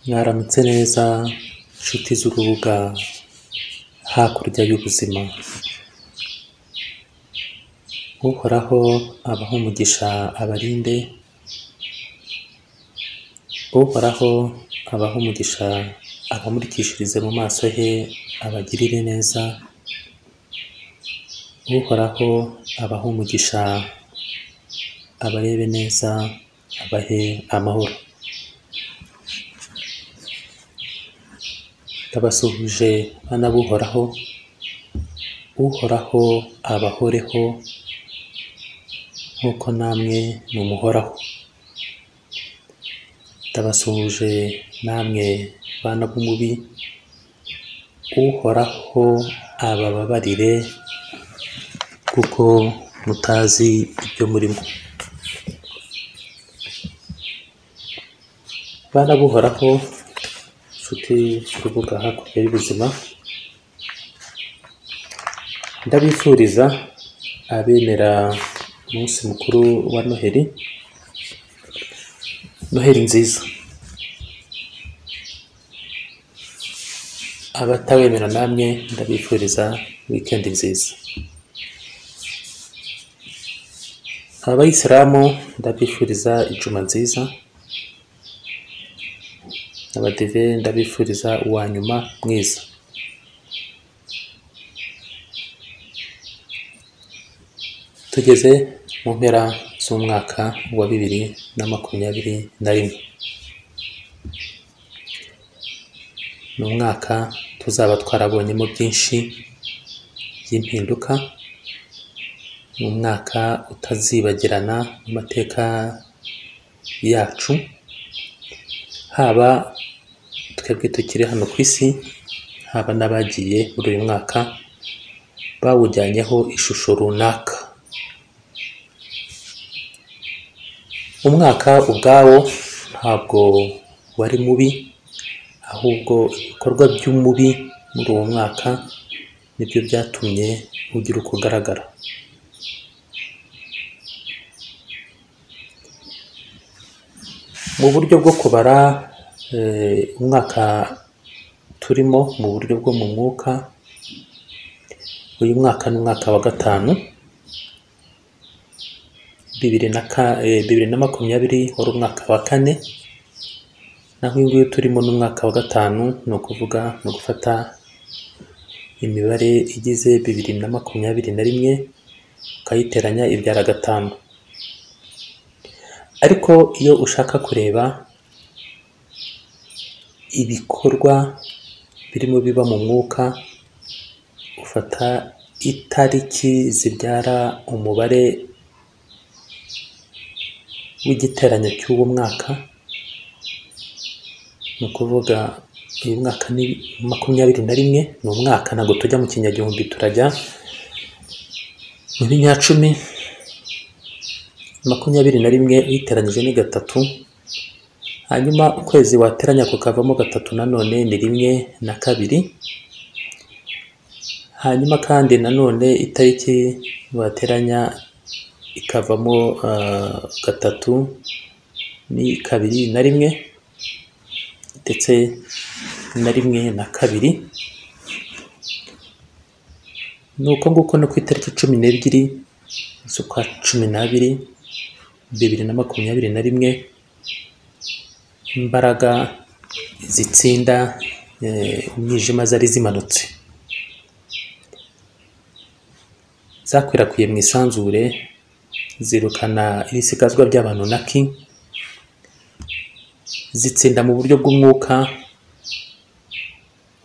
Mwaramutse neza nshuti z'urubuga hakurya y'ubuzima uhoraho abahe umugisha abarinde uhoraho abahe umugisha abamurikishirize mu maso he abagirire neza uhoraho abahe umugisha abarebe neza abahe amahoro ndabasuhuje bana b'uhoraho uhoraho abahoreho nk'uko namwe mumuhoraho ndabasuhuje namwe bana b'umubi uhoraho abababarire kuko mutazi ibyo murimo bana b'uhoraho nshuti z'urubuga hakurya y'ubuzima ndabifuriza abemera umunsi mukuru wa noheri noheri nziza abatawemera namwe ndabifuriza wikendi nziza abayisilamu ndabifuriza ijuma nziza abadive ndabifuriza uwa nyuma mwiza tugeze mu mpera z'umwaka wa bibiri na makumyabiri na rimwe ni umwaka tuzaba twarabonyemo byinshi by'impinduka ni umwaka utazibagirana mu mateka yacu haba twebwe tukiri hano ku isi haba n'abagiye muri uyu mwaka bawujyanyeho ishusho runaka umwaka ubwawo ntabwo wari mubi ahubwo ibikorwa by'umubi muri uwo mwaka nibyo byatumye ugira uko ugaragara mu buryo bwo kubara umwaka turimo mu buryo bwo mu mwuka uyu mwaka ni umwaka wa gatanu bibiri na makumyabiri wari umwaka wa kane naho uyu nguyu turimo ni umwaka wa gatanu ni ukuvuga ni ugufata imibare igize bibiri na makumyabiri na rimwe ukayiteranya ibyara gatanu ariko iyo ushaka kureba ibikorwa birimo biba mu mwuka ufata itariki zibyara umubare w'igiteranyo cy'uwo mwaka ni ukuvuga uyu mwaka ni makumyabiri na rimwe ni umwaka ntabwo tujya mu kinyagihumbi turajya mu binyacumi makumyabiri na rimwe uyiteranyije ni gatatu hanyuma ukwezi wateranya kukavamo gatatu nanone ni rimwe na kabiri hanyuma kandi nanone itariki wateranya ikavamo gatatu ni kabiri na rimwe ndetse na rimwe na kabiri ni uko nguko no ku itariki cumi n'ebyiri z'ukwa cumi n'abiri bibiri na makumyabiri na rimwe imbaraga zitsinda umwijima zari zimanutse zakwirakwiye mu isanzure zirukana ibisigazwa by'abantu naki zitsinda mu buryo bw'umwuka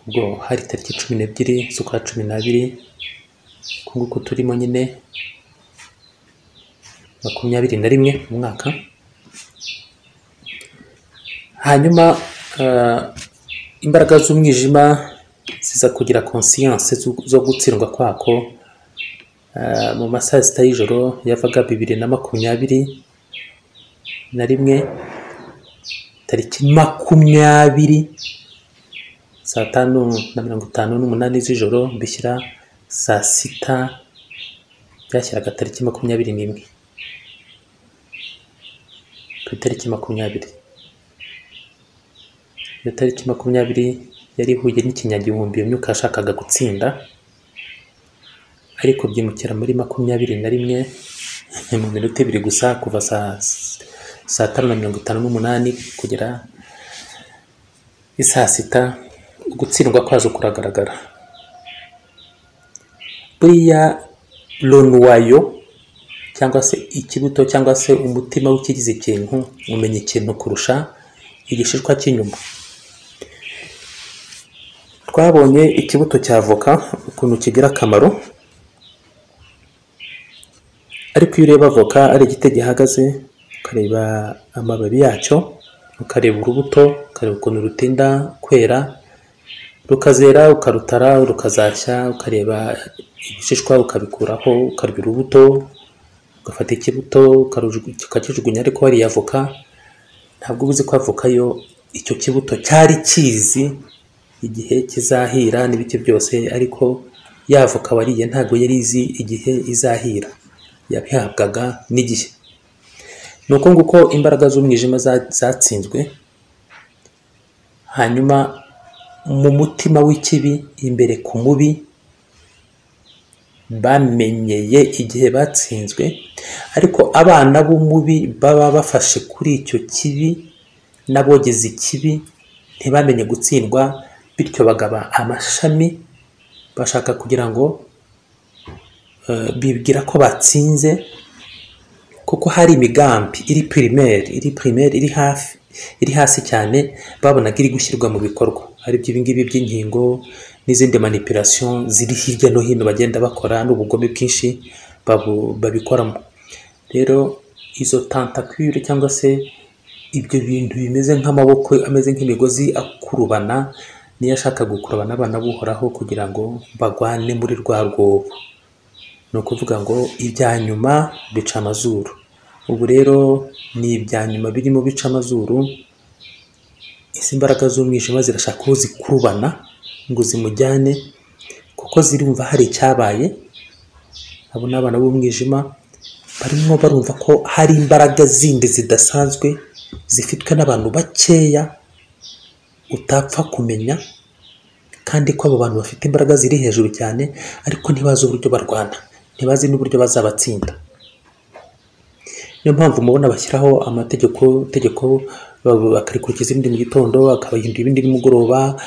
ubwo hari tariki cumi n'ebyiri z'ukwa cumi n'abiri uku nguku turimo nyine makumyabiri na rimwe mu mwaka hanyuma imbaraga z'umwijima ziza kugira konsiyanse zo gutsindwa kwako mu masaha sita y'ijoro yavaga bibiri na makumyabiri na rimwe tariki makumyabiri saa tanu na mirongo itanu n'umunani z'ijoro bishyira saa sita byashyiraga tariki makumyabiri n'imwe ku itariki makumyabiri iyo tariki makumyabiri yari ihuye n'ikinyagihumbi iyo myuka yashakaga gutsinda ariko byimukira muri makumyabiri na rimwe mu minota ibiri gusa kuva saa saa tanu na mirongo itanu n'umunani kugera i saa sita ugutsindwa kwaje kuragaragara buriya ronuwayo cyangwa se ikibuto cyangwa se umutima w'ikigize ikintu umenya ikintu kurusha igishishwa cy'inyuma twabonye ikibuto cya avoka ukuntu kigira akamaro ariko iyo ureba avoka ari igiti gihagaze ukareba amababi yacyo ukareba urubuto ukareba ukuntu rutinda kwera rukazera ukarutara rukazashya ukareba ibishishwa ukabikuraho ukarya urubuto ugafata ikibuto ukakijugunya ariko wariye avoka ntabwo uba uzi ko avoka yo icyo kibuto cyari kizi igihe kizahira n'ibiti byose ariko ya avoka wariye ntabwo yari izi igihe izahira yabihabwaga n'igihe ni uko nguko imbaraga z'umwijima zatsinzwe hanyuma mu mutima w'ikibi imbere ku mubi bamenyeye igihe batsinzwe ariko abana b'umubi baba bafashe kuri icyo kibi n'abogeze ikibi ntibamenye gutsindwa bityo bagaba amashami bashaka kugira ngo bibwira ko batsinze kuko hari imigambi iri pirimeri iri pirimeri iri hafi iri hasi cyane babonaga iri gushyirwa mu bikorwa ari byo ibingibi by'inkingo n'izindi manipulasiyo ziri hirya no hino bagenda bakora n'ubugome bwinshi babikoramo rero izo tantakwire cyangwa se ibyo bintu bimeze nk'amaboko ameze nk'imigozi akurubana niyo ashaka gukurubana abana buhoraho kugira ngo bagwane muri rwa rwobo ni ukuvuga ngo ibya nyuma bica amazuru ubu rero ni ibya nyuma birimo bica amazuru izi mbaraga z'umwijima zirashaka uwo zikurubana ngo zimujyane kuko zirumva hari icyabaye abo ni abana b'umwijima barimo barumva ko hari imbaraga zindi zidasanzwe zifitwe n'abantu bakeya utapfa kumenya kandi ko abo bantu bafite imbaraga ziri hejuru cyane ariko ntibazi uburyo barwana ntibazi n'uburyo bazabatsinda niyo mpamvu mubona bashyiraho amategeko itegeko bakarikurikiza irindi mu gitondo akabahindura ibindi nimugoroba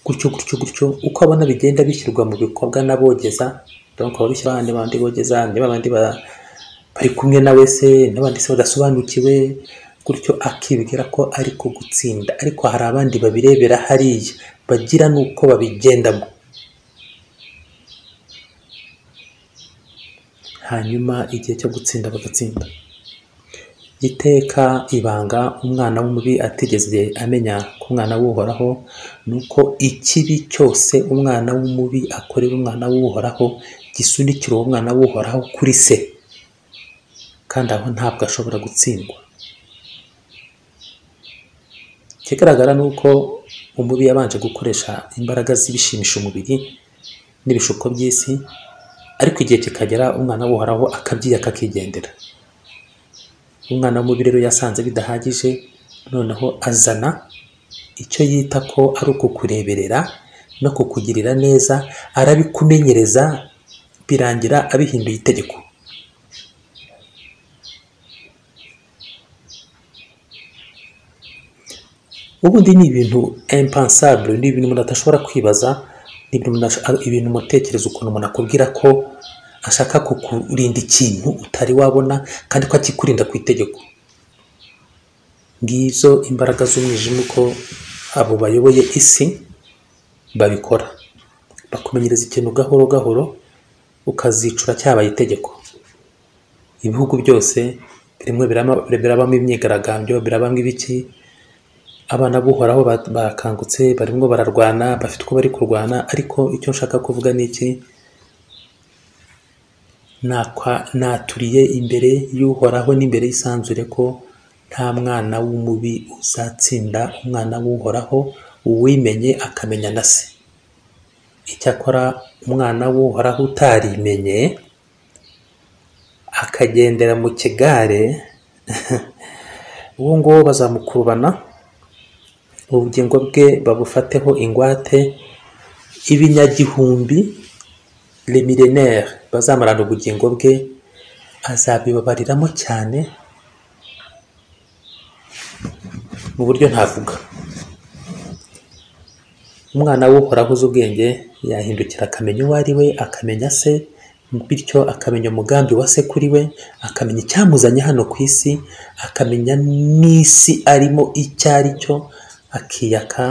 gutyo gutyo gutyo uko abona bigenda bishyirwa mu bikorwa n'abogeza donc ababishyira ahandi bandi bogeza niba abandi bari kumwe na wese n'abandi se badasobanukiwe gutyo akibwira ko ari ko gutsinda ariko hari abandi babirebera hariya bagira n'uko babigendamo hanyuma igihe cyo gutsinda bagatsinda iteka ibanga umwana w'umubi atigeze amenya ko umwana w'uhoraho ni uko ikibi cyose umwana w'umubi akorera umwana w'uhoraho gisunikira uwo mwana w'uhoraho kuri se kandi aho ntabwo ashobora gutsindwa ikigaragara ni uko umubi yabanje gukoresha imbaraga z'ibishimisha umubiri n'ibishuko by'isi ariko igihe kikagera umwana w'uhoraho akabyiyaka akigendera umwana w'umubi rero yasanze bidahagije noneho azana icyo yita ko ari ukukureberera no kukugirira neza arabikumenyereza birangira abihinduye itegeko ubundi ni ibintu impansabure ni ibintu umuntu adashobora kwibaza ni ibintu umuntu atekereza ukuntu umuntu akubwira ko ashaka kukurinda ikintu utari wabona kandi ko akikurinda ku itegeko ngizo imbaraga z'umwijima uko abo bayoboye isi babikora bakumenyereza ikintu gahoro gahoro ukazicura cyabaye itegeko ibihugu byose bimwe birabamo imyigaragambyo birabamo ibiki abana buhoraho bakangutse barimo bararwana bafite uko bari kurwana ariko icyo nshaka kuvuga ni iki naturiye imbere y'uhoraho n'imbere y'isanzure ko nta mwana w'umubi uzatsinda umwana w'uhoraho uwimenye akamenya na se icyakora umwana w'uhoraho utarimenye akagendera mu kigare uwo nguwo bazamukurubana ubugingo bwe babufateho ingwate ibinyagihumbi remirenere bazamarana ubugingo bwe azabibabariramo cyane mu buryo ntavuga umwana w'uhoraho uzi ubwenge yahindukira akamenya uwo ari we akamenya se bityo akamenya umugambi wa se kuri we akamenya icyamuzanye hano ku isi akamenya n'isi arimo icyo ari cyo akiyaka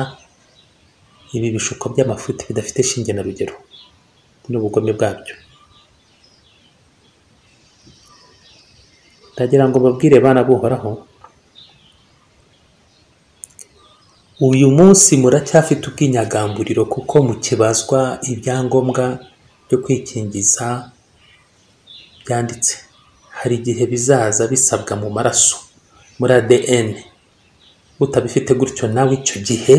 ibi bishuko by'amafuti bidafite shinge na rugero n'ubugome bwabyo ndagira ngo babwire bana buhoraho uyu munsi muracyafite ubwinyagamburiro kuko mukibazwa ibyangombwa byo kwikingiza byanditse hari igihe bizaza bisabwa mu maraso muri ADN utabifite gutyo nawe icyo gihe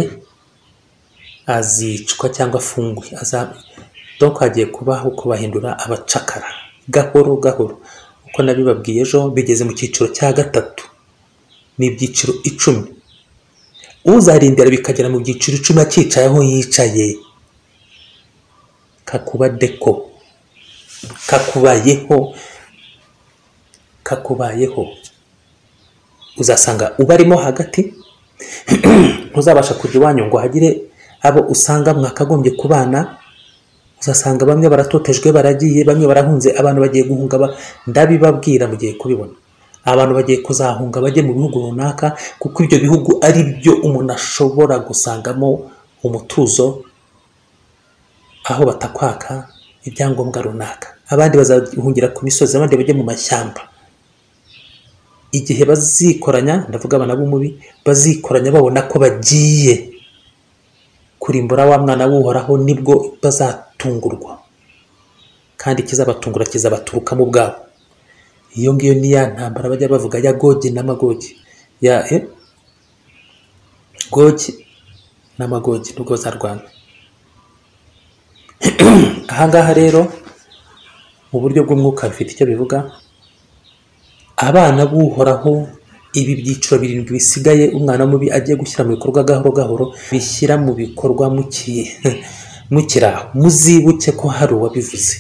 azicwa cyangwa afungwe azaba donc hagiye kubaho kubahindura abacakara gahoro gahoro uko nabibabwiye ejo bigeze mu cyiciro cya gatatu ni ibyiciro icumi uzarindira bikagera mu byiciro icumi akicaye aho yicaye kakuba deko kakubayeho kakubayeho uzasanga ubarimo hagati ntuzabasha kujya iwanyu ngo hagire abo usanga mwakagombye kubana uzasanga bamwe baratotejwe baragiye bamwe barahunze abantu bagiye guhunga ndabibabwira mugiye kubibona abantu bagiye kuzahunga bajye mu bihugu runaka kuko ibyo bihugu ari byo umuntu ashobora gusangamo umutuzo aho batakwaka ibyangombwa runaka abandi bazahungira ku misozi abandi bajye mu mashyamba igihe bazikoranya ndavuga abana b'umubi bazikoranya babona ko bagiye kurimbura wa mwana w'uhoraho nibwo bazatungurwa kandi ikizabatungura kizabaturukamo ubwabo iyo ngiyo ni ya ntambara bajya bavuga ya gogi n'amagogi ya e gogi n'amagogi nubwo bazarwana ahangaha rero mu buryo bw'umwuka bifite icyo bivuga abana b'uhoraho ibi byiciro birindwi bisigaye umwana mubi agiye gushyira mu bikorwa gahoro gahoro bishyira mu bikorwa mukiraho muzibuke ko hari uwabivuze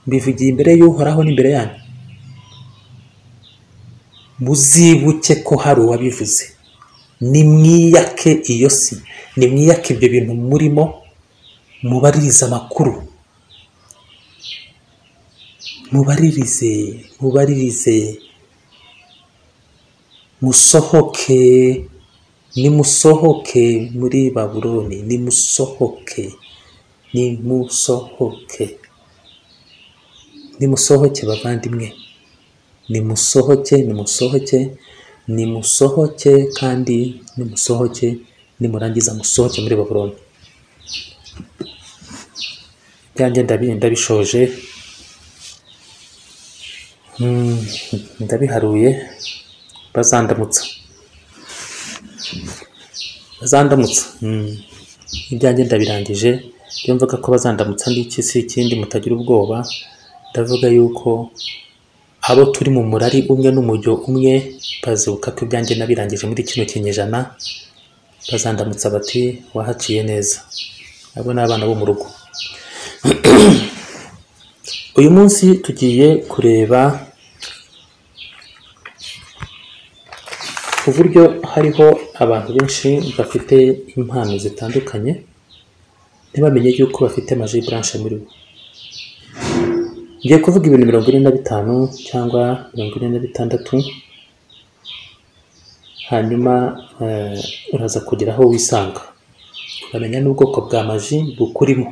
mbivugiye imbere y'uhoraho n'imbere yanyu muzibuke ko hari uwabivuze nimwiyake iyo si nimwiyake ibyo bintu murimo mubaririze amakuru mubaririze mubaririze musohoke nimusohoke muri baburoni nimusohoke nimusohoke nimusohoke bavandimwe nimusohoke nimusohoke nimusohoke kandi nimusohoke nimurangiza musohoke muri baburoni byanjye ndabishoje ndabiharuye bazandamutsa bazandamutsa ibyanjye ndabirangije iyo mvuga ko bazandamutsa n'iki si ikindi mutagira ubwoba ndavuga yuko abo turi mu murari umwe n'umujyo umwe bazibuka ko ibyanjye nabirangije muri kino kinyejana bazandamutsa bati wahaciye neza abo ni abana bo mu rugo uyu munsi tugiye kureba ku buryo hariho abantu benshi bafite impano zitandukanye ntibamenye yuko bafite maji blanche muri bo ngiye kuvuga ibintu mirongo ine na bitanu cyangwa mirongo ine na bitandatu hanyuma uraza kugira aho wisanga ukamenya n'ubwoko bwa maji bukurimo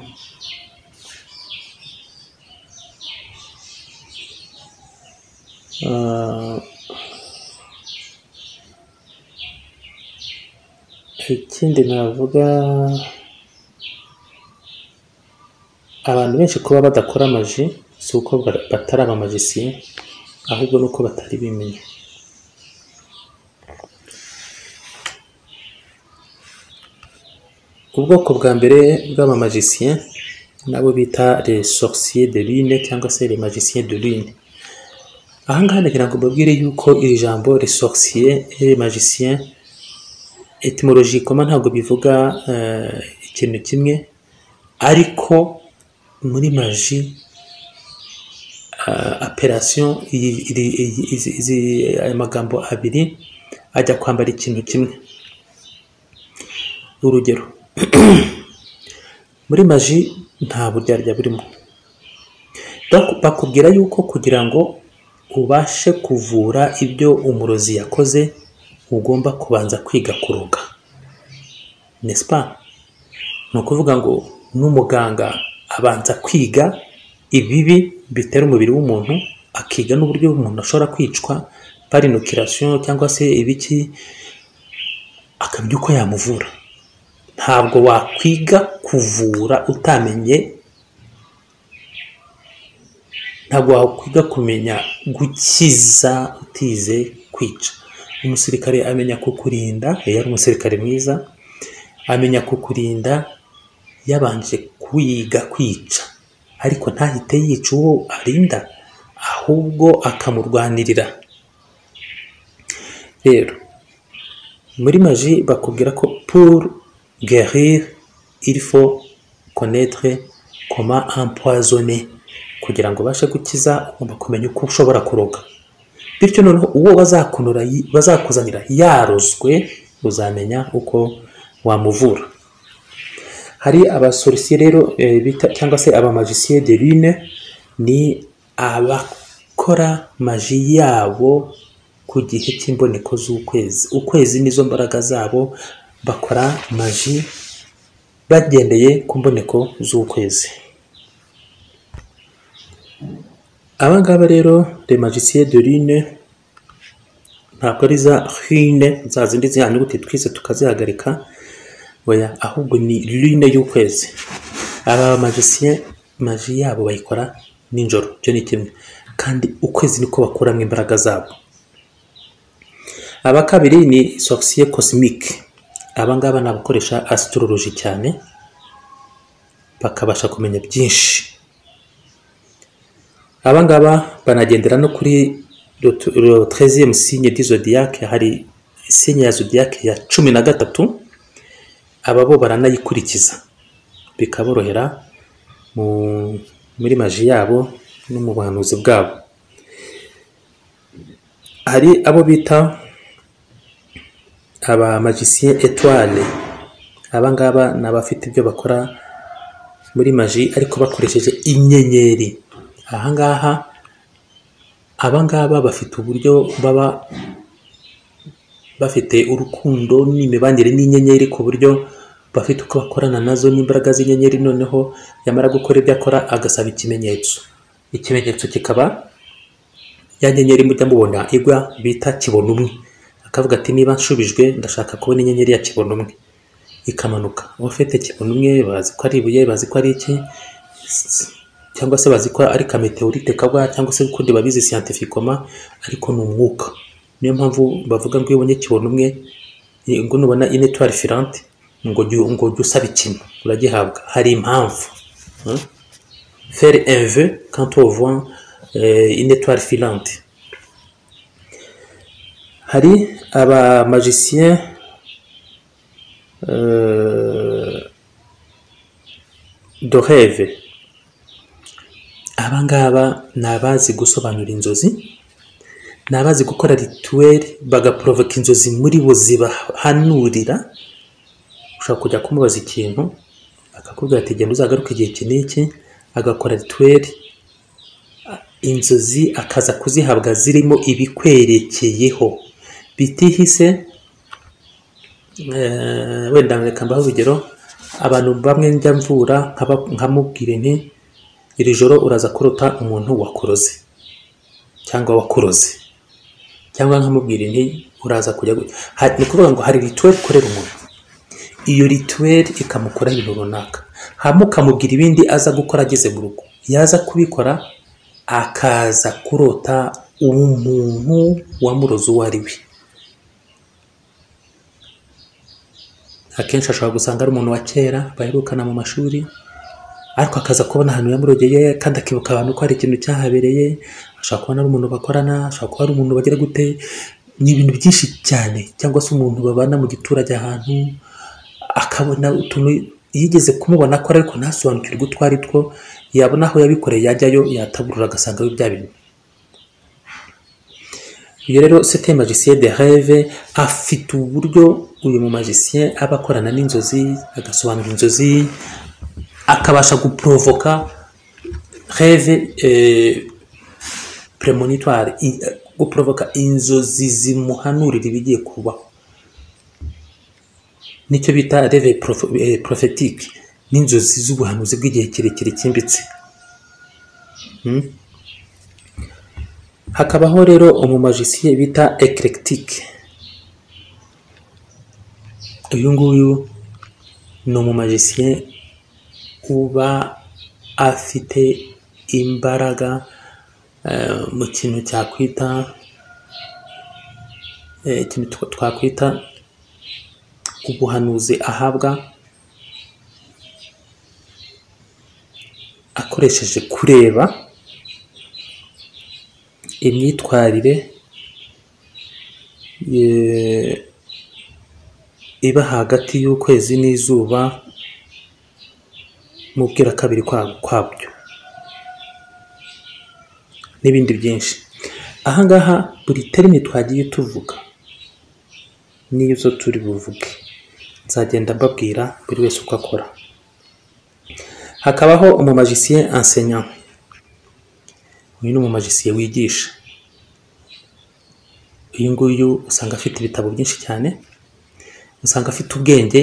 ikindi navuga abantu benshi kuba badakora amaji si uko batari abamajisiye ahubwo ni uko batari bimenya ubwoko bwa mbere bw'abamajisiye nabo bita les sorciers de lune cyangwa se les magiciens de lune ahangaha ndagira ngo mbabwire yuko iri jambo les sorciers et les magiciens etimoloji koma ntabwo bivuga eh, ikintu kimwe ariko muri maji ah, operation iyi- iri- iyi- izi- izi- aya magambo abiri ajya kwambara ikintu kimwe urugero muri maji nta buryarya burimo Bak- bakubwira yuko kugira ngo ubashe kuvura ibyo umurozi yakoze ugomba kubanza kwiga kuroga n'est-ce pas ni ukuvuga ngo n'umuganga abanza kwiga ibibi bitera umubiri w'umuntu akiga n'uburyo umuntu ashobora kwicwa par inoculation cyangwa se ibiki akamenya uko yamuvura ntabwo wakwiga kuvura utamenye ntabwo wakwiga kumenya gukiza utize kwica umusirikare amenya kukurinda iyo ari umusirikare mwiza amenya kukurinda yabanje kwiga kwica ariko ntahite yica uwo arinda ahubwo akamurwanirira rero muri maji bakubwira ko pour guérir il faut connaître comment empoisonner kugira ngo ubashe gukiza ugomba kumenya uko ushobora kuroga bityo noneho uwo bazakunura yi- bazakuzanira yarozwe uzamenya uko wamuvura hari abasorisiye rero eh, bita cyangwa se abamagisiye de lune ni abakora maji yabo ku gihe cy'imboneko z'ukwezi ukwezi nizo mbaraga zabo bakora maji bagendeye ku mboneko z'ukwezi aba ngaba rero de magicier de lune ntabwo ari za hine za zindi za nyuguti twise tukazihagarika oya ahubwo ni lune y'ukwezi aba magicier maji yabo bayikora nijoro cyo ni kimwe kandi ukwezi niko bakuramo imbaraga zabo aba kabiri ni sorcier cosmique aba ngaba ni abakoresha astrology cyane bakabasha kumenya byinshi abangaba banagendera no kuri le t- le 13e signe du zodiac hari signe ya zodiac ya cumi na gatatu aba bo baranayikurikiza bikaborohera mu- muri maji yabo no mu buhanuzi bwabo hari abo bita aba magicien étoile abangaba ni abafite ibyo bakora muri maji ariko bakoresheje inyenyeri ahangaha abangaba bafite uburyo baba bafite urukundo n'imibanire n'inyenyeri ku buryo bafite uko bakorana nazo n'imbaraga z'inyenyeri noneho yamara gukora ibyo akora agasaba ikimenyetso ikimenyetso kikaba ya nyenyeri mujya mubona igwa bita kibonumwe akavuga ati niba nshubijwe ndashaka kubona inyenyeri ya kibonumwe ikamanuka abafite kibona umwe bazi ko ari ibuye bazi ko ari iki cyangwa se bazi ko ari kameteorite kagwa cyangwa se ukundi babizi siyantifikoma ariko ni umwuka niyo mpamvu bavuga ngo iyo ubonye kibona umwe eh, ngo nubona inetwari filante ngo jya ngo jya usaba ikintu uragihabwa hari impamvu hmm? faire un vœu quand on voit eh, une étoile filante hari abamagicien euh, de rêve aba ngaba ni abazi gusobanura inzozi ni abazi gukora rituweli bagaporovoka inzozi muri bo zibahanurira ushobora kujya kumubaza ikintu akakubwira ati genda uzagaruke igihe iki n'iki agakora rituweli inzozi akaza kuzihabwa zirimo ibikwerekeyeho bitihise eh, wenda reka mbaho urugero abantu bamwe njya mvura nkaba- nkamubwira nti iri joro uraza kurota umuntu wakoroze cyangwa wakuroze cyangwa nkamubwira nti uraza kujya gu-" Ha- ni ukuvuga ngo hari rituweli ukorera umuntu iyo rituweli ikamukora ibintu runaka hama ukamubwira ibindi aza gukora ageze mu rugo yaza kubikora akaza kurota umuntu wamuroze uwo ari we akenshi ashobora gusanga ari umuntu wa kera baherukana mu mashuri ariko akaza kubona ahantu yamurogeye kandi akibuka abantu ko hari ikintu cyahabereye ashobora kubona ari umuntu bakorana ashobora kuba ari umuntu bagira gute ni ibintu byinshi cyane cyangwa se umuntu babana mu giturage ahantu akabona utuntu yigeze kumubona akora ariko ntasobanukirwe utwo ari two yabona aho yabikoreye yajyayo yataburura agasanga bya bintu iyo rero sete magicien de rêve afite uburyo uyu mu magicien aba akorana n'inzozi agasobanura inzozi akabasha guprovoka rêve premonitoire guprovoka inzozi zimuhanurira ibigiye kubaho nicyo bita reve prophetique n'inzozi z'ubuhanuzi bw'igihe kirekire cyimbitse hakabaho rero umumajisiye bita eclectique uyu nguyu ni umumajisiye uba afite imbaraga mu kintu cyakwita ikintu twakwita ubuhanuzi ahabwa akoresheje kureba imyitwarire iba hagati y'ukwezi n'izuba mu bwirakabiri kwabyo n'ibindi byinshi ahangaha buri terimi twagiye tuvuga n'izo turi buvuge nzagenda mbabwira buri wese uko akora hakabaho umumajisiye ansenya uyu ni umumajisiye wigisha uyu nguyu usanga afite ibitabo byinshi cyane usanga afite ubwenge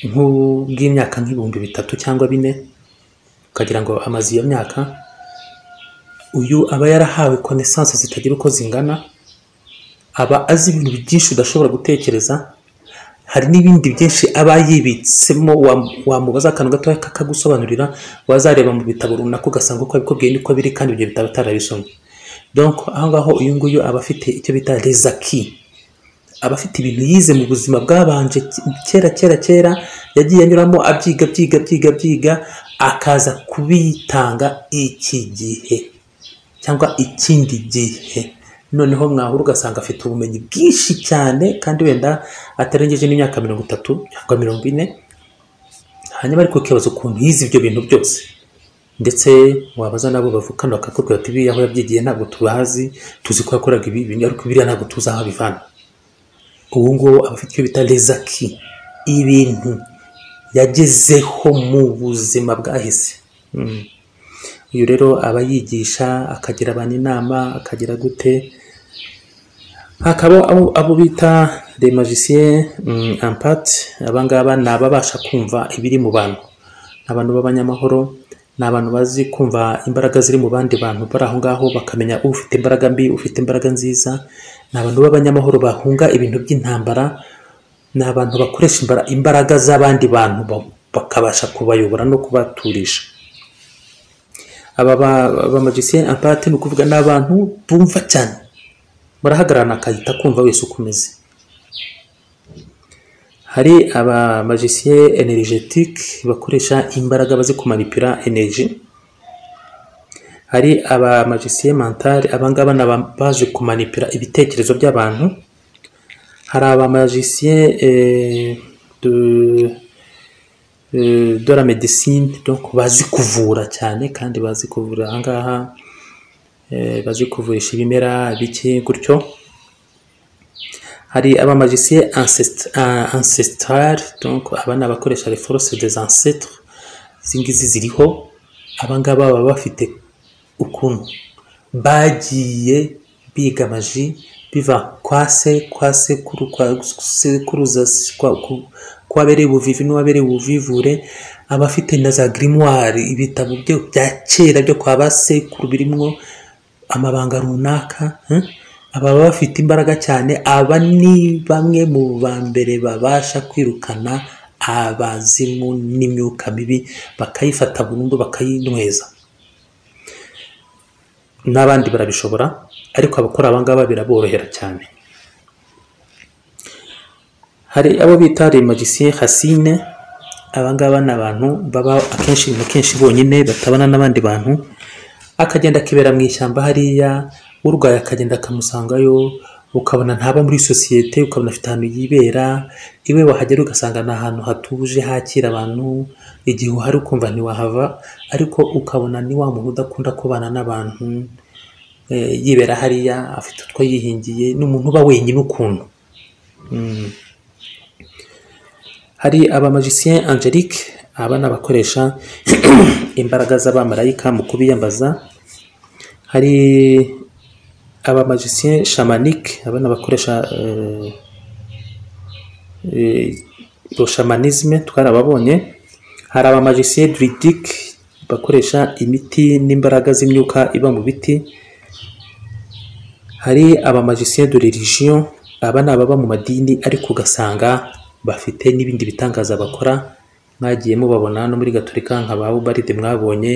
nk'ubw'imyaka nk'ibihumbi bitatu cyangwa bine ukagira ngo amaze iyo myaka uyu aba yarahawe konesanse zitagira uko zingana aba azi ibintu byinshi udashobora gutekereza hari n'ibindi byinshi aba yibitsemo wamubaza akantu gato kakagusobanurira wazareba mu bitabo runaka ugasanga uko abikubwiye niko biri kandi ibyo bitabo atarabisomye donc aho ngaho uyu nguyu aba afite icyo bita rezaki aba afite ibintu yize mu buzima bwabanje kera kera kera yagiye anyuramo abyiga byiga byiga byiga akaza kubitanga iki gihe cyangwa ikindi gihe noneho mwahura ugasanga afite ubumenyi bwinshi cyane kandi wenda atarengeje n'imyaka mirongo itatu cyangwa mirongo ine hanyuma ariko ukibaza ukuntu yize ibyo bintu byose ndetse wabaza nabo bavukana bakakubwira bati biriya aho yabyigiye ntabwo tubazi tuzi ko yakoraga ibi bintu ariko biriya ntabwo tuzi aho abivana ubu ngubu aba afite icyo bita rezaki ibintu yagezeho mu buzima bwahise uyu rero aba yigisha akagira abantu inama akagira gute hakaba abo bita de magicien ampati abangaba ni ababasha kumva ibiri mu bantu abantu b'abanyamahoro ni abantu bazi kumva imbaraga ziri mu bandi bantu bari aho ngaho bakamenya ufite imbaraga mbi ufite imbaraga nziza ni abantu b'abanyamahoro bahunga ibintu by'intambara ni abantu bakoresha imbaraga z'abandi bantu bakabasha kubayobora no kubaturisha aba bamajisiye apate ni ukuvuga ni abantu bumva cyane murahagararana akahita kumva wese uko umeze hari abamajisiye energetic bakoresha imbaraga bazi kumanipira energy hari abamajisiye mental abangaba ni abazi kumanipira ibitekerezo by'abantu hari abamajisiye de la medicine donc bazi kuvura cyane kandi bazi kuvura ahangaha bazi kuvurisha ibimera bike gutyo hari abamagisiye ancestral donc aba ni abakoresha les forces des ancêtres izi ngizi ziriho abangaba baba bafite ukuntu bagiye biga maji biva kwa se kwa sekuru kwa sekuruza wabereye ubuvivi n'uwabereye ubuvivure aba afite na za girimwari ibitabo bya kera byo kwa ba sekuru birimwo amabanga runaka aba bafite imbaraga cyane aba ni bamwe mu ba mbere babasha kwirukana abazimu n'imyuka mibi bakayifata burundu bakayinyweza n'abandi barabishobora ariko abakora abangaba biraborohera cyane hari abo bita remagisiye hasine abangaba ni abantu baba akenshi na kenshi bonyine batabana n'abandi bantu akagenda akibera mu ishyamba hariya urwaye akagenda akamusangayo ukabona ntaba muri sosiyete ukabona afite ahantu yibera iwe wahagera ugasanga ni ahantu hatuje hakira abantu igihe uhari ukumva ntiwahava ariko ukabona ni wa muntu udakunda kubana n'abantu eh, yibera hariya afite utwo yihingiye ni umuntu uba wenyine ukuntu Mm. hari abamajisien angelique aba ni abakoresha imbaraga z'abamarayika mu kubiyambaza hari abamajisien shamanike aba ni abakoresha eh, proshamanizme twarababonye hari abamajisiye druidique bakoresha imiti n'imbaraga z'imyuka iba mu biti hari abamajisiye de religion aba ni ababa mu madini ariko ugasanga bafite n'ibindi bitangaza bakora mwagiye mubabona no muri gaturika nka ba ubaride mwabonye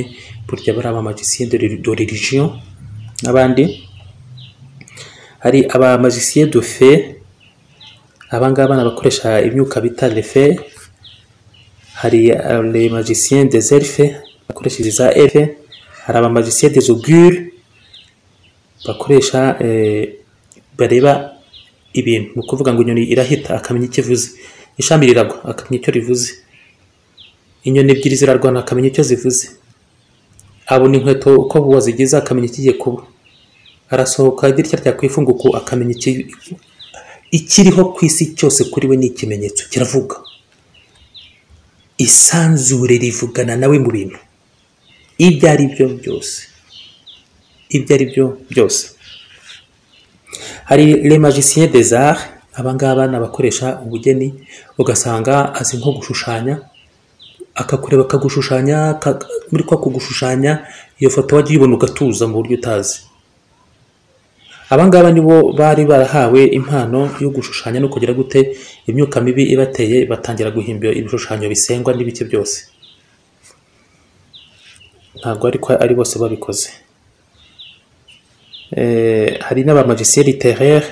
burya bari abamajisiye de de religion n'abandi hari abamajisiye de fe abangaba ni abakoresha imyuka bita lefe hari euh, les magiciens des elfes bakoreshereza elfe hari abamagiciens des augures bakoresha eh, bareba ibintu ni ukuvuga ngo inyoni irahita akamenya icyo ivuze ishami riragwa akamenya icyo rivuze inyoni ebyiri zirarwana akamenya icyo zivuze abona inkweto uko wazigize akamenya ikigiye kuba arasohoka idirishya ryakwifunga uku akamenya iki- ikiriho ku isi cyose kuri we ni ikimenyetso kiravuga isanzure rivugana nawe mu bintu ibyo ari byo byose ibyo ari byo byose hari le magicien des arts abangaba ni abakoresha ubugeni ugasanga azi nko gushushanya akakureba akagushushanya aka- muri kwa kugushushanya iyo foto wajya uyibona ugatuza mu buryo utazi abangaba nibo bari barahawe impano yo gushushanya no kugira gute imyuka mibi ibateye batangira guhimba ibishushanyo bisengwa n'ibice byose ntabwo ariko ari bose babikoze Eh, hari n'abamajisiye literaire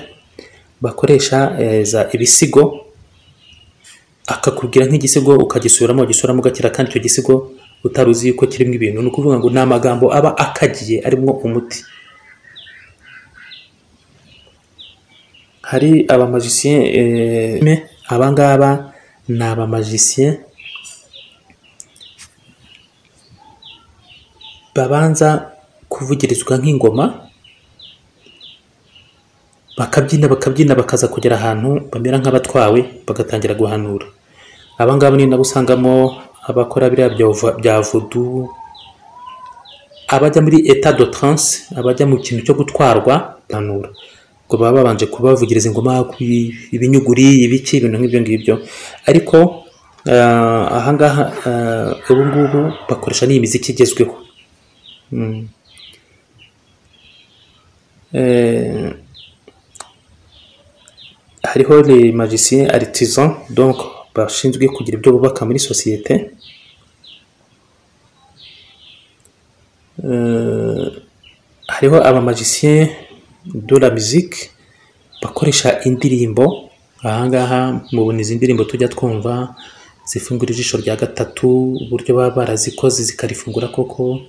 bakoresha eh, za ibisigo akakubwira nk'igisigo ukagisubiramo ugisubiramo ugakira kandi icyo gisigo utari uzi yuko kirimo ibintu ni ukuvuga ngo ni amagambo aba akagiye arimo umuti hari abamajisiye eh, me- abangaba ni abamajisiye babanza kuvugirizwa nk'ingoma bakabyina bakabyina bakaza kugera ahantu bamera nk'abatwawe bagatangira guhanura abangaba ni nabo usangamo abakora biriya bya vo- bya vodu abajya muri etat de trance abajya mu kintu cyo gutwarwa guhanura ngo baba babanje kubavugiriza ingoma ku i- ibinyuguri ibiki ibintu nk'ibyo ngibyo ariko ah, ahangaha ah, ubu ngubu bakoresha n'imiziki igezweho Mm. Eh, hariho les magiciens artisans donc bashinzwe kugira ibyo bubaka muri sosiyete Euh, hariho abamagiciens de la musique bakoresha indirimbo ahangaha mubona izi ndirimbo tujya twumva zifungura ijisho rya gatatu uburyo baba barazikoze zikarifungura koko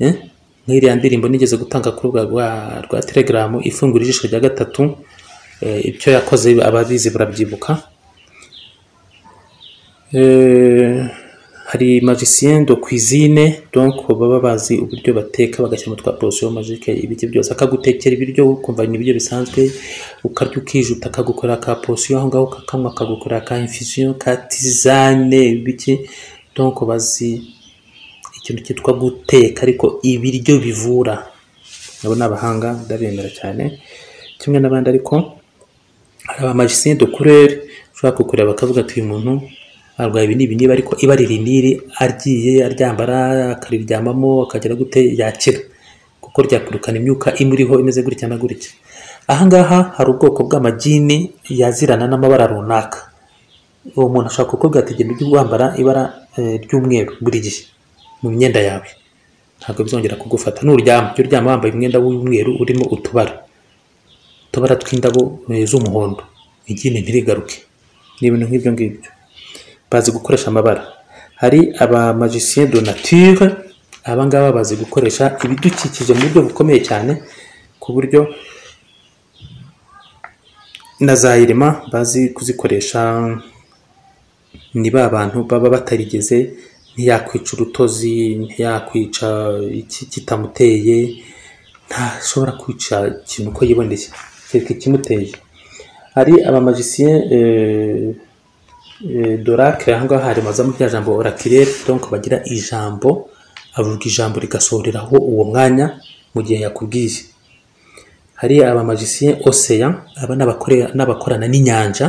Eh? nk'iriya ndirimbo nigeze gutanga ku rubuga rwa, rwa telegaramu ifungura ijisho rya gatatu Eh, ibyo yakoze ababizi barabyibuka Eh, hari magicien de cuisine donc baba bazi uburyo bateka bagashyira mu twa porosiyo magique ibiryo byose akagutekera ibiryo ukumva ni ibiryo bisanzwe ukarya ukijuta akagukorera ka porosiyo aho ngaho kakanywa akagukorera ka infusion ka tisane ibiki donc bazi ikintu cyitwa guteka ariko ibiryo bivura nabo ni abahanga ndabemera cyane kimwe n'abandi ariko hari abamajisien de kurere ushobora kukureba bakavuga ati uyu muntu arwaye ibi ni ibi niba ariko iba riri n'iri agiye aryambara akariryamamo akagera gute yakira kuko ryakurukana imyuka imuriho imeze gutya na gutya ahangaha hari ubwoko bw'amagini yazirana n'amabara runaka uwo muntu ashobora kukubwira ati genda ujye wambara ibara eh, ry'umweru buri gihe mu myenda yawe ntabwo bizongera kugufata nuryama jya uryama wambaye umwenda w'umweru urimo utubara utubara tw'indabo eh, z'umuhondo igine ntirigaruke ni ibintu nk'ibyo ngibyo bazi gukoresha amabara hari abamagicien de nature aba ngaba bazi gukoresha ibidukikije mu buryo bukomeye cyane ku buryo na za irema bazi kuzikoresha ni ba bantu baba batarigeze ntiyakwica urutozi ntiyakwica iki kitamuteye ntashobora kwica ikintu uko yiboneye kereka ikimuteye hari abamajisiye dorake aha ngaha hari mazamo rya jambo orakirere donc bagira ijambo avuga ijambo rigasohoreraho uwo mwanya mu gihe yakubwiye hari abamajisiye ocean aba n'abakorana n'inyanja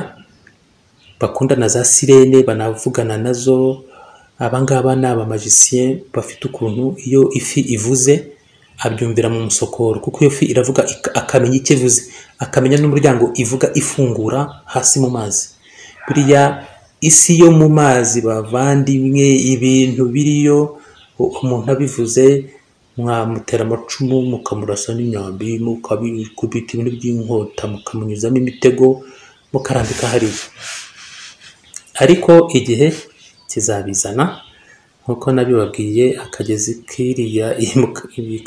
bakunda na za sirene banavugana nazo abangaba ni abamajisiye bafite ukuntu iyo ifi ivuze abyumvira mu musokoro kuko iyo fi iravuga akamenya icyo ivuze akamenya n'umuryango ivuga ifungura hasi mu mazi buriya isi yo mu mazi bavandimwe ibintu biriyo umuntu abivuze mwamutera amacumu mukamurasa n'imyambi mukabikubita ibintu by'inkota mukamunyuzamo imitego mukarambika hariya ariko igihe kizabizana nk'uko nabibabwiye akagezi kiriya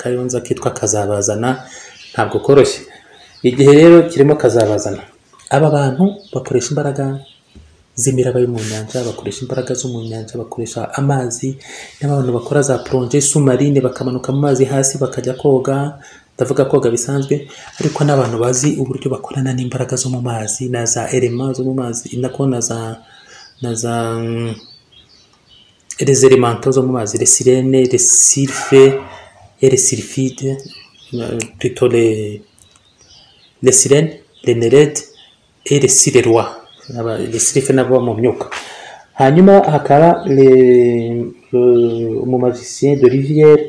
kayonza kitwa kazabazana ntabwo koroshye igihe rero kirimo kazabazana aba bantu bakoresha imbaraga z'imiraba yo mu nyanja bakoresha imbaraga zo mu nyanja bakoresha amazi n'abantu bakora za poroje sumarine bakamanuka mu mazi hasi bakajya koga ndavuga koga bisanzwe ariko n'abantu bazi uburyo bakorana n'imbaraga zo mu mazi na za erema zo mu mazi nako na za na za reseremanto zo mu mazi resirene resirife eresirifide plutôt le resirene renerede eresirerwa resirife n'abo mu myuka hanyuma hakaba mu mavisien de rivière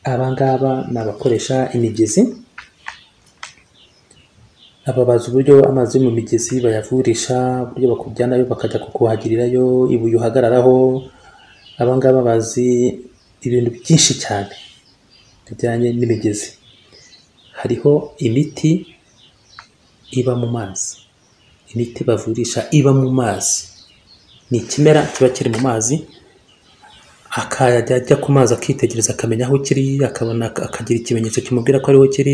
abangaba ni abakoresha imigezi aba bazi uburyo amazi yo mu migezi bayavurisha uburyo bakujyanayo bakajya kukuhagirirayo ibuye uhagararaho abangaba bazi ibintu byinshi cyane bijyanye n'imigezi hariho imiti iba mu mazi imiti bavurisha iba mu mazi ni ikimera kiba kiri mu mazi akajya ajya ku mazi akitegereza akamenya aho kiri akabona akagira ikimenyetso kimubwira ko ariho kiri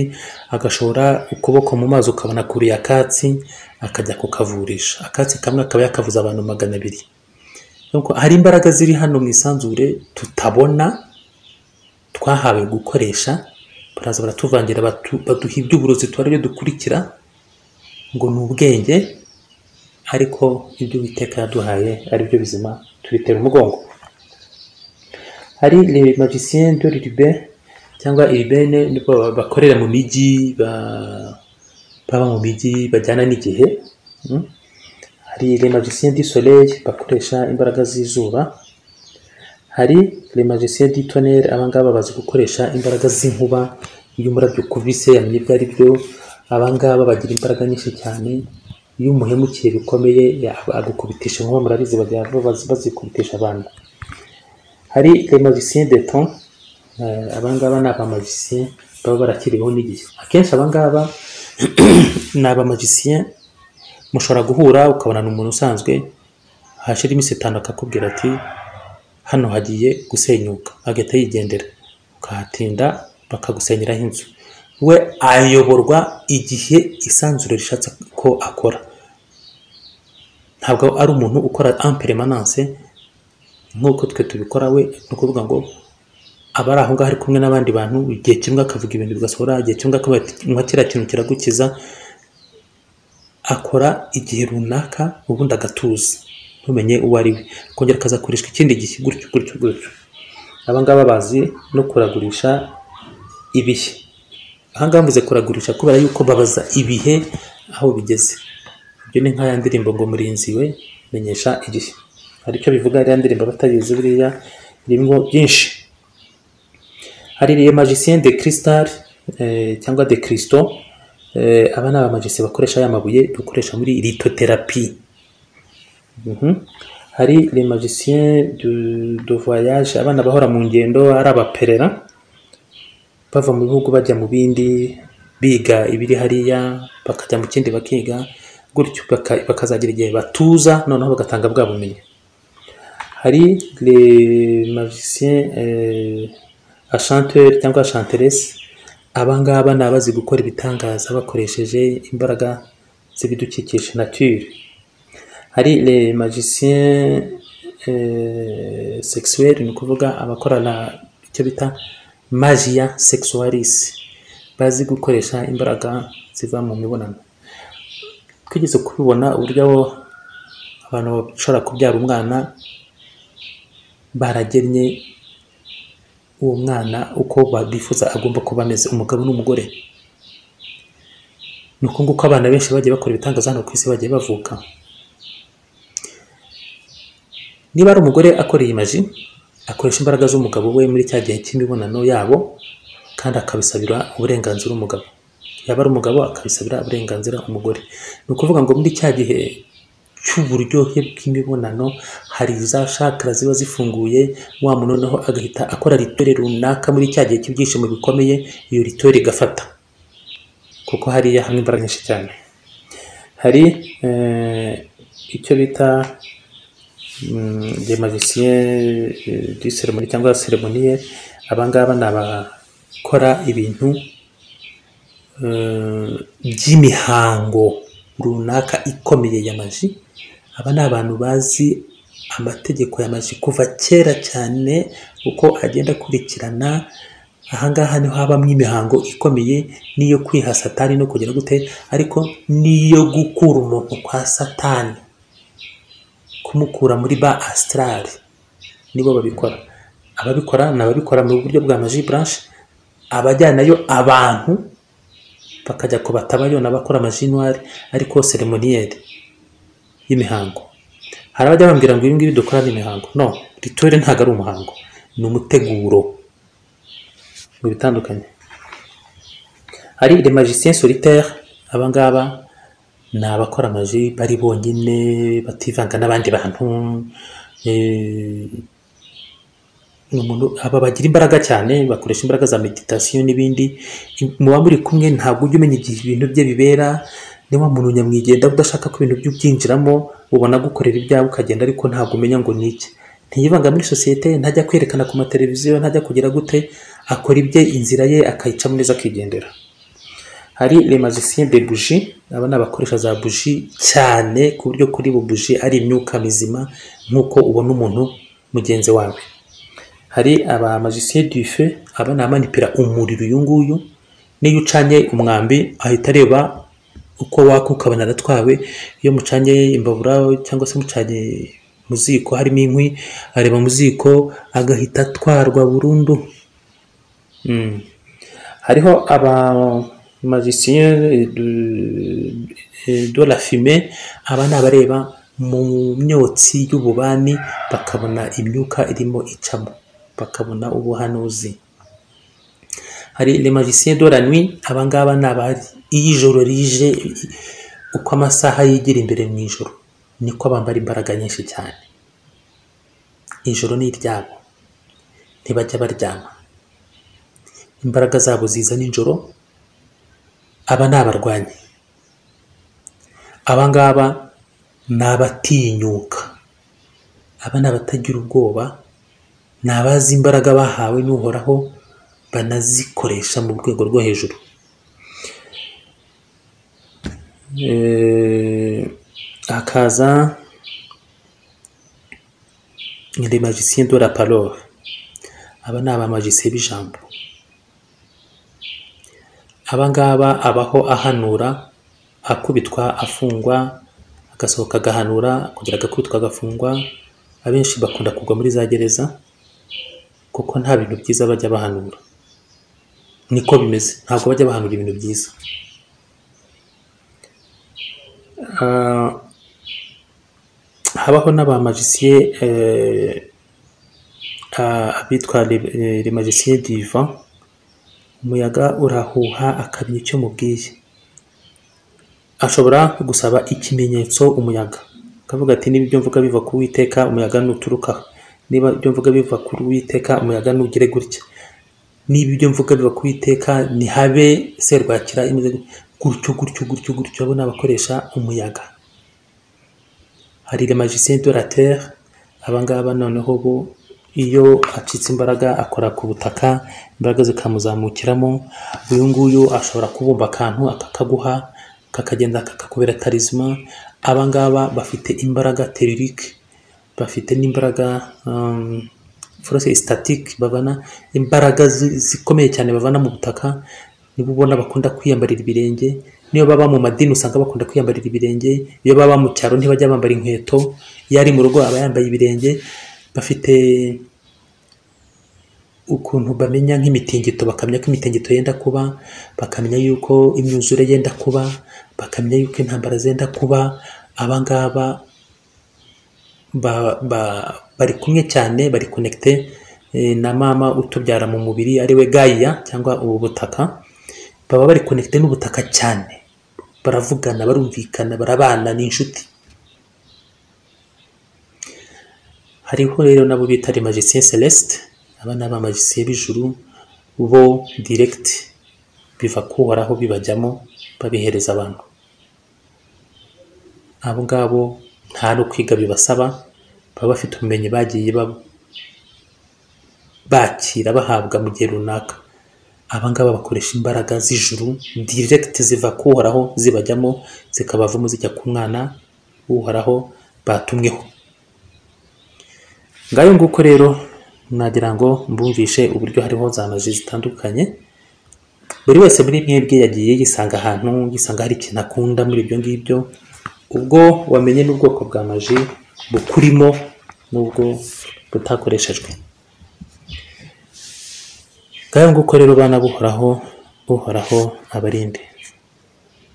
agashora ukuboko mu mazi ukabona kuriye akatsi akajya kukavurisha akatsi kamwe akaba yakavuza abantu magana abiri hari imbaraga ziri hano mu isanzure tutabona twahawe gukoresha baraza baratuvangira baduha iby'uburozi tuba dukurikira ngo ni ubwenge ariko ibyo Uwiteka yaduhaye ari byo bizima tubitera umugongo hari magicien de ribe cyangwa iribene bakorera mu mijyi baba mu mijyi bajyana n'igihe hari les magiciens du soleil bakoresha imbaraga z'izuba hari les magiciens du tonnerre abangaba bazi gukoresha imbaraga z'inkuba iyo umurabyo ukubise yamenye ibyo ari byo abangaba bagira imbaraga nyinshi cyane iyo umuhemukiye bikomeye agukubitisha inkuba murabizi bajya bazikubitisha abantu hari magiciens de ton abangaba ni abamagiciens baba barakiriweho n'igihe akenshi abangaba ni abamagiciens mushobora guhura ukabonana umuntu usanzwe hashira iminsi itanu akakubwira ati hano hagiye gusenyuka agahita yigendera ukahatinda bakagusenyeraho inzu we ayoborwa igihe isanzure rishatse ko akora ntabwo ari umuntu ukora amperemananse nk'uko twe tubikora we ni ukuvuga ngo aba ari aho ngaho ari kumwe n'abandi bantu igihe kimwe akavuga ibintu bigasohora igihe kimwe akavuga nka kiriya kintu kiragukiza akora igihe runaka ubundi agatuza ntumenye uwo ari we akongera akazakoreshwa ikindi gihe gutyo gutyo gutyo abangaba bazi no kuragurisha ibihe ahangaha mvuze kuragurisha kubera yuko babaza ibihe aho bigeze ibyo ni nk'aya ndirimbo ngo murinzi we menyesha igihe hari icyo bivuga ya ndirimbo batayizi buriya birimo byinshi hari le magicien de cristal cyangwa de cristo aba ni abamagisi bakoresha ya mabuye dukoresha muri litoterapi hari le magicien de voyage abana bahora mu ngendo ari abaperera bava mu bihugu bajya mu bindi biga ibiri hariya bakajya mu kindi bakiga gutyo bakazagira igihe batuza noneho bagatanga bwa bumenyi hari le magicien ashanteri cyangwa ashanteresi abangaba ni abazi gukora ibitangaza bakoresheje imbaraga z'ibidukikije nature hari le magiciens eh, sexuel ni ukuvuga abakorana icyo bita magia sexualis bazi gukoresha imbaraga ziva mu mibonano twigeze kubibona uburyo abo abantu bashobora kubyara umwana baragennye uwo mwana uko babyifuza agomba kuba ameze umugabo n'umugore ni uko nguko abana benshi bagiye bakora ibitangaza hano ku isi bagiye bavuka niba ari umugore akora iyi maji akoresha imbaraga z'umugabo we muri cya gihe cy'imibonano yabo kandi akabisabira uburenganzira umugabo yaba ari umugabo akabisabira uburenganzira umugore ni ukuvuga ngo muri cya gihe cy'uburyohe bw'imibonano hari za shakara ziba zifunguye wa muntu noneho agahita akora ritore runaka muri cya gihe cy'ibyishimo bikomeye iyo ritore igafata kuko hariya hamwe imbaraga nyinshi cyane hari eh, icyo bita de magicien du ceremoni cyangwa ceremoniye abangaba ni abakora ibintu eh, by'imihango runaka ikomeye ya maji aba ni abantu bazi amategeko ya maji kuva kera cyane uko agenda akurikirana ahangaha niho habamo imihango ikomeye n'iyo kwiha satani no kugera gute ariko n'iyo gukura umuntu kwa satani kumukura muri ba asitarari nibo babikora ababikora ni ababikora mu buryo bwa maji buranshe abajyanayo abantu bakajya ku batabayona bakora amajinwari ariko seremoniyeri y'imihango hari abajya bambwira ngo ibi ngibi dukora ni imihango no rituweri ntabwo ari umuhango ni umuteguro mu bitandukanye hari le magicien solitaire aba ngaba ni abakora amaji bari bonyine bativanga n'abandi bantu eh, ni umuntu aba bagira imbaraga cyane bakoresha imbaraga za meditasiyo n'ibindi muba muri kumwe ntabwo ujya umenya igihe ibintu bye bibera niba muntu nyamwigenda udashaka ko ibintu bye ubyinjiramo ubona gukorera ibyawe ukagenda ariko ntabwo umenya ngo ni iki ntiyivanga muri sosiyete ntajya kwerekana ku mateleviziyo ntajya kugira gute akora ibye inzira ye akayicamo neza akigendera hari le magicien de buji aba ni abakoresha za buji cyane ku buryo kuri bu buji ari imyuka mizima nk'uko ubona umuntu mugenzi wawe hari aba magicien du feu aba ni amanipira umuriro uyu nguyu n'iyo ucanye umwambi ahita areba uko waka ukaba naratwawe iyo mucanye imbabura cyangwa se mucanye mu ziko harimo inkwi areba mu ziko agahita atwarwa burundu Mm. hariho aba magicien du- de la fumée aba ni abareba mu myotsi y'ububani bakabona imyuka irimo icamo bakabona ubuhanuzi hari le magicien de la nuit aba ngaba ni abari iyo ijoro rije uko amasaha yigira imbere mu ijoro niko bambara imbaraga nyinshi cyane ijoro ni iryabo ntibajya baryama imbaraga zabo ziza nijoro aba ni abarwanyi aba ngaba ni abatinyuka aba ni abatagira ubwoba ni abazi imbaraga bahawe n'uhoraho banazikoresha mu rwego rwo hejuru Eh, hakaza le magicien de la parole aba ni abamagisiye b'ijambo aba ngaba abaho ahanura akubitwa afungwa agasohoka agahanura kugira agakubitwa agafungwa abenshi bakunda kugwa muri za gereza kuko nta bintu byiza bajya bahanura niko bimeze ntabwo bajya bahanura ibintu byiza Ah, habaho n'abamagisiye abitwa le magisiye divan umuyaga urahuha akamenya icyo mubwiye ashobora gusaba ikimenyetso umuyaga akavuga ati niba ibyo mvuga biva ku witeka umuyaga nuturuka niba ibyo mvuga biva ku witeka umuyaga nugire gutya niba ibyo mvuga biva ku witeka ntihabe serwakira imeze gutya." gutyo gutyo gutyo gutyo abo ni abakoresha umuyaga hari le magicien de la terre aba ngaba noneho bo iyo acitse imbaraga akora ku butaka imbaraga zikamuzamukiramo uyu nguyu ashobora kubumba akantu akakaguha kakagenda kakakubera tarizima aba ngaba bafite imbaraga teririke bafite n'imbaraga force statique babana imbaraga zi- zikomeye cyane bavana mu butaka nibo ubona bakunda kwiyambarira ibirenge niyo baba mu madini usanga bakunda kwiyambarira ibirenge iyo baba mu cyaro ntibajya bambara inkweto iyo ari mu rugo aba yambaye ibirenge bafite ukuntu bamenya nk'imitingito bakamenya ko imitingito yenda kuba bakamenya yuko imyuzure yenda kuba bakamenya yuko intambara zenda kuba aba ngaba ba, ba, bari kumwe cyane bari connecte eh, na mama utubyara mu mubiri ariwe Gaia cyangwa ubu butaka baba bari connecte n'ubutaka cyane baravugana barumvikana barabana ni inshuti hariho rero nabo bita les magiciens celeste aba ni abamagisiye b'ijuru bo direct biva kuhoraho bibajyamo babihereza abantu abo ngabo nta no kwiga bibasaba baba bafite ubumenyi bagiye ba- bakira bahabwa mu gihe runaka aba ngaba bakoresha imbaraga z'ijuru direct ziva ku uhoraho zibajyamo zikabavamo zijya ku mwana w'uhoraho batumweho ngayo nguko rero nagira ngo mbumvishe uburyo hariho za maji zitandukanye buri wese muri mwebwe yagiye yisanga ahantu yisanga hari ikintu akunda muri ibyo ngibyo ubwo wamenye n'ubwoko bwa maji bukurimo n'ubwo butakoreshejwe ngayo nguko rero bana buhoraho uhoraho abarinde